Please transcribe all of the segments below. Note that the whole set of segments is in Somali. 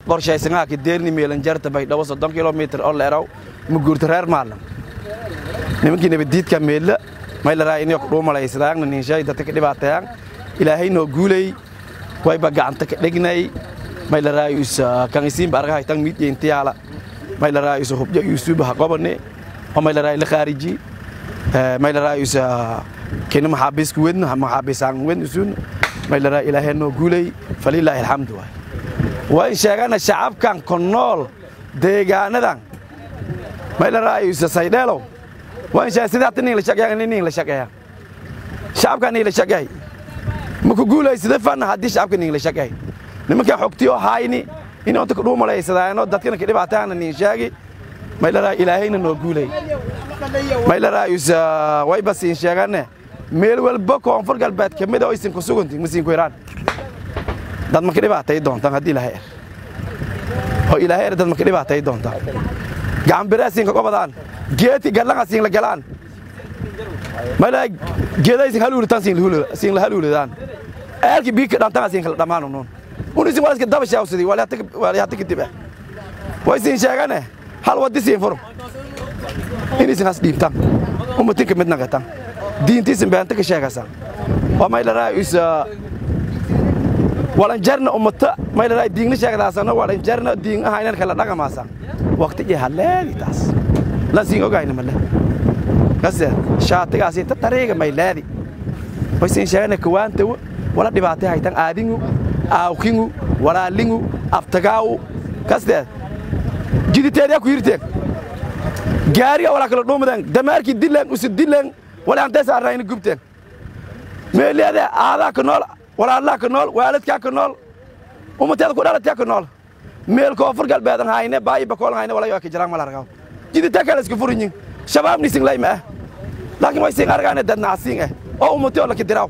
qorshaysangaa ka deerni meelanjarta baydhabo soddon kilomitir oo leeraw muguurta reer maalam nimankii nabadiidka meella maylaraa inay kudhuumalaysadaangna ninshay dadka ka dhibaatayaan ilaahay noo guulay wayba gacanta ka dhegnay maylaraa isa kan isiinba argahay tan miidyeyntiyaala maylaraa isa hubjo yuusuba ha qobane oo maylaraa la khaariji maylaraa isa kina maxaabiisku wedna maxaabiisaan wedna sun maylaraa ilaahay noo guulay falilaahi alxamdu waay waan sheegana shacabkan ku nool deegaanadan maylaraa isa saydheelow waan sheegay sidaata nin la shaqeeya nin la shaqeeya shacabka nin la shaqeey ma ku guulaysada fanna haddii shacabka nin la shaqeey nimankan xogtiyo hayni in onta ku dhuumalaysadaano dadkana ka dhibaataana nin sheegi maylaraa ilaahayna noo guulay maylaraa isa wayba siin sheegane meel walba koonfur galbeed ka mid oo isin ku suganti masiin ku iraan dad ma ka dhibaatay doontaan haddii ilaahay er oo ilaahay er dad ma ka dhibaatay doontaan gacan biraasin ka qobadaan geeti gadlanga siin la galaan maylaraa geedaysin haluulitaan siin la haluulidaan eelki biika dhantanga siin kala dhammaan unuun unisin waa iska daba shaawsadii waalihata kadib ah way siin sheegane hal waddi siin furo inaysin has dhiibtaan ummatinka mid naqatan diintiisin beenta ka sheegaysan waa maylaraa isa walanjarna ummata maylaraa diingna sheegdaasana walanjarna diin ahaynan kala dhaqamaasan waqti iyo haleedi taas lan siin ogayna male kase shaatigaasi ta tariiga mayleedi way siin sheegane kawaantawo wala dhibaatay haytan aadingu aawkingu walaalingu aftagaawu kasteed jiditeedyaa ku yirteen gaariga walaa kala dhuumadeen damaarkii dileen usi dileen wala antay saarnayna gubteen meeleeda aadaa ka nool walaalaa ka nool waaladkaa ka nool ummateeda ku dhalatyaa ka nool meel koonfur galbeedan hayne baayi bakool hayne walayo ka jiraan mala argaw jidita kale iska furinyin shabaab nisin layma ah laakiin way siin argaane dad nacasiin ah oo ummateo laka diraaw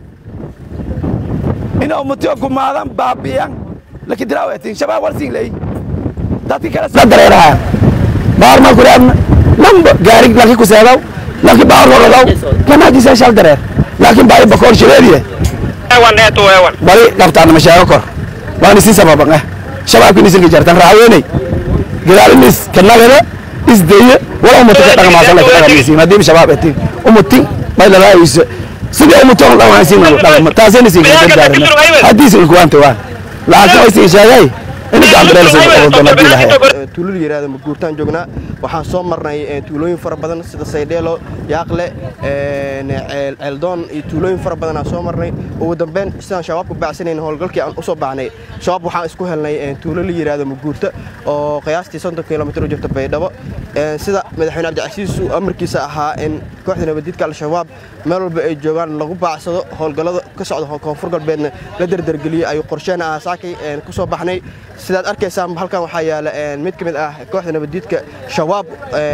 ina ummateo gumaadan baabi'yan laka diraaw etin shabaab war siin leey dadki kale soo dareeraha baarmaa kuraadna lamba gaari laki ku seedaw laki baar horadaw kanaajiisa shal dareer laakiin baayi bakool shabeediye bari dhabtaana masheego kor waan isin sababan ah shabaabkin isinka jartan raaweeney gadaalinis kanagada isdeye wala ummata ka dhaqmaasan laka dhaqmaysiin haddii shabaab etin ummatin maylalaayisa sidii ummaton dhaqmaysiin dhaqma taasina isin ka gargaarana haddii isin kuwaanta waan laakiin way isin sheegay in tuulada yiraahdo maguurtaan joognaa waxaan soo marnay tuulooyin fara badan sida saydheelo yaaqle ceeldoon iyo tuulooyin fara badan aan soo marnay ugu dambeyn sidaan shabaabku bacsanayn howlgalkii aan u soo baahnay shabaab waxaan isku helnay tuulo la yiraahdo maguurta oo qiyaastii soddon kilomitir u jirta baydhabo sida madaxweyne cabdicasiis uu amarkiisa ahaa in kooxda nabadiidka al-shabaab meel walba ay joogaan lagu baacsado howlgallada ka socda koonfur galbeedna la derdergeliyey ayuu qorsheena aasaakay ku soo baxnay sidaad arkaysaan halkan waxaa yaala mid ka mid ah kooxda nabadiidka shabaab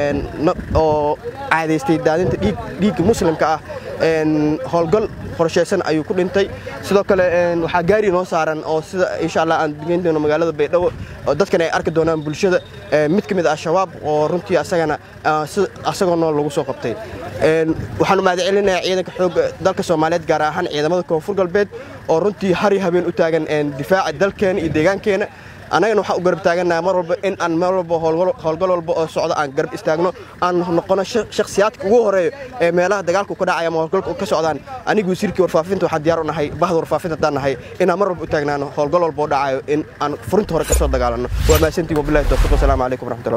oo caadaystay daadinta dhiigga muslimka ah howlgal qorshaysan ayuu ku dhintay sidoo kale waxaa gaari noo saaran oo sida insha allah aan geyn doono magaalada baydhabo oo dadkan ay arki doonaan bulshada mid ka mid ah shabaab oo runtii asagana asagoo nool lagu soo qabtay waxaan mahad celinayaa ciidanka xoogga dalka soomaaliyeed gaar ahaan ciidamada koonfur galbeed oo runtii hari habeen u taagan difaaca dalkeena iyo deegaankeena annagana waxaan u garab taagannaha mar walba in aan meel walba howlgal walba oo socdo aan garab istaagno aan noqono shakhsiyaadka ugu horeeyo ee meelaha dagaalku ka dhacaya ama howlgalku ka socdaan anigu wasiirkii warfaafinta waxaan diyaar u nahay bahda warfaafinta haddaan nahay inaan mar walba u taagnaano howlgal walba oo dhacayo in aan furinta hore ka soo dagaalanno waa mahadsantiin wabillahi tawfiiq wasalaamu calaykum waraxmatullahi